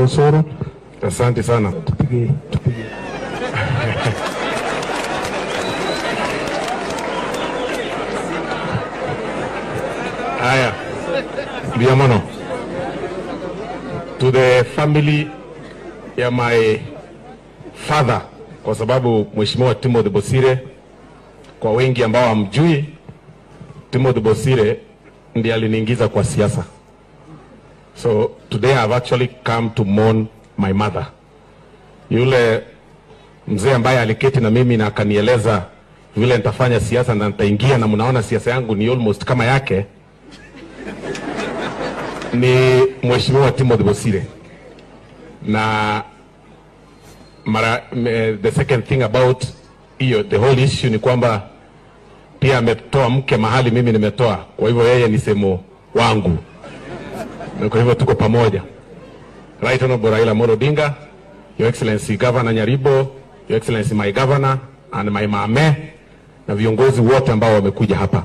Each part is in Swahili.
Osoro. Asante sana. Tupige tupige. Haya, Biamono, to the family ya my father, kwa sababu Mheshimiwa Timothy Bosire, kwa wengi ambao hamjui, Timothy Bosire ndiye aliniingiza kwa siasa. So today I've actually come to mourn my mother. Yule mzee ambaye aliketi na mimi na akanieleza vile nitafanya siasa na nitaingia, na mnaona siasa yangu ni almost kama yake, ni Mheshimiwa Timothy Bosire na mara, me, the second thing about hiyo the whole issue ni kwamba pia ametoa mke mahali mimi nimetoa, kwa hivyo yeye ni sehemu wangu, na kwa hivyo tuko pamoja. Right Honorable Raila Amolo Odinga, Your Excellency Governor Nyaribo, Your Excellency my governor and my mame na viongozi wote ambao wamekuja hapa.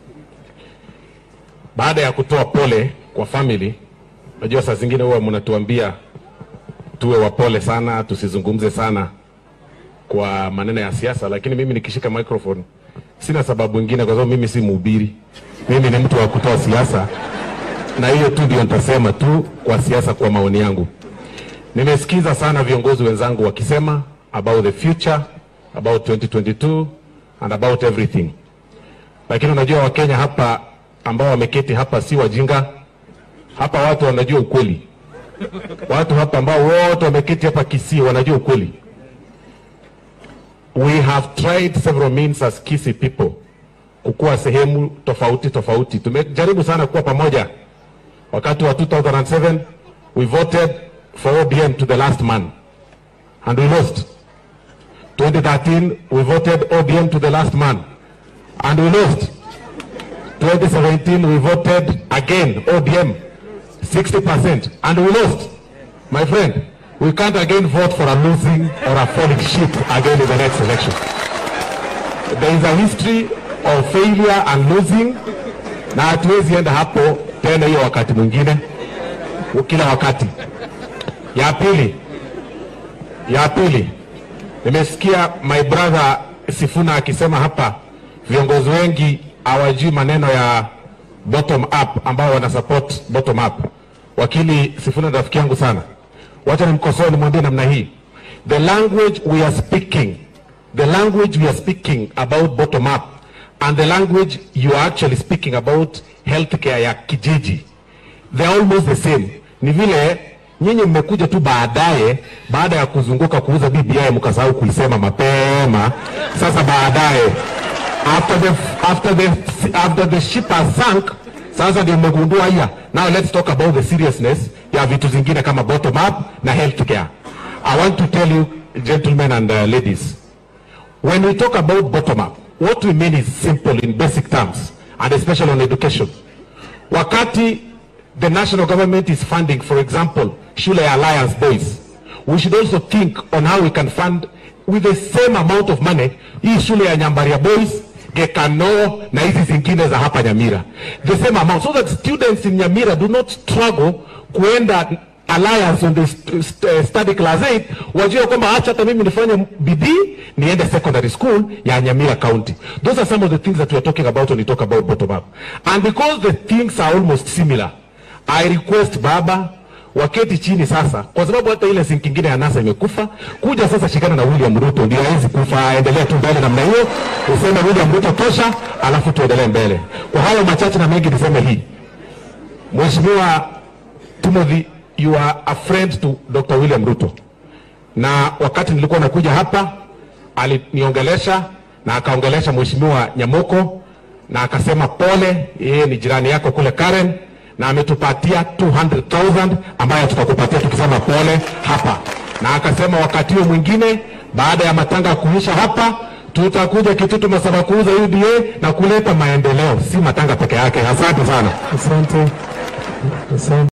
Baada ya kutoa pole kwa family, najua saa zingine huwa mnatuambia tuwe wapole sana, tusizungumze sana kwa maneno ya siasa, lakini mimi nikishika microphone sina sababu ingine, kwa sababu mimi si mhubiri, mimi ni mtu wa kutoa siasa, na hiyo tu ndio nitasema tu kwa siasa, kwa maoni yangu. Nimesikiza sana viongozi wenzangu wakisema about the future, about 2022 and about everything, lakini unajua Wakenya hapa ambao wameketi hapa si wajinga. Hapa watu wanajua ukweli. Watu hapa ambao wote wameketi hapa Kisii wanajua ukweli. We have tried several means as Kisii people kukuwa sehemu tofauti tofauti. Tumejaribu sana kuwa pamoja. Wakati wa 2007 we voted for ODM to the last man and we lost. 2013 we voted ODM to the last man and we lost. 2017 we voted again ODM 60% and we lost. My friend, we can't again vote for a losing or a falling ship again in the next election. There is a history of failure and losing, na hatuwezi enda hapo tena hiyo wakati mwingine, kila wakati. Ya pili, ya pili, nimesikia my brother Sifuna akisema hapa viongozi wengi hawajui maneno ya bottom up ambao wana support bottom up. Wakili Sifuna ni rafiki yangu sana, wacha nimkosoe, nimwambie namna hii, the language we are speaking, the language we are speaking about bottom up and the language you are actually speaking about healthcare ya kijiji, they are almost the same. Ni vile nyinyi mmekuja tu baadaye, baada ya kuzunguka kuuza BBI mkasahau kuisema mapema. Sasa baadaye after the, after the, after the ship has sunk, sasa ndio mmegundua haya. Now let's talk about the seriousness ya vitu zingine kama bottom up na healthcare. I want to tell you gentlemen and uh, ladies, when we talk about bottom up, what we mean is simple in basic terms and especially on education. Wakati the national government is funding, for example, Shule ya Alliance Boys, we should also think on how we can fund with the same amount of money hii shule ya Nyambaria Boys, Gekano na hizi zingine za hapa Nyamira, the same amount so that students in Nyamira do not struggle kuenda Alliance on the st st study class 8 wajue kwamba acha hata mimi nifanye bidii niende secondary school ya Nyamira County. Those are some of the things that we are talking about when we talk about bottom up. And because the things are almost similar, I request baba waketi chini sasa, kwa sababu hata ile sinki ingine ya NASA imekufa. Kuja sasa, shikana na William Ruto, ndio hawezi kufa, aendelee tu mbele namna hiyo, useme William Ruto tosha, alafu tuendelee mbele. Kwa hayo machache na mengi, niseme hii, Mheshimiwa Timothy, you are a friend to Dr. William Ruto, na wakati nilikuwa nakuja hapa aliniongelesha na akaongelesha Mheshimiwa Nyamoko na akasema pole, yeye ni jirani yako kule Karen na ametupatia 200,000 ambayo tutakupatia tukisema pole hapa, na akasema wakati huo mwingine baada ya matanga kuisha hapa tutakuja Kitutu Masaba kuuza UDA na kuleta maendeleo, si matanga peke yake. Asante sana. Asante. Asante.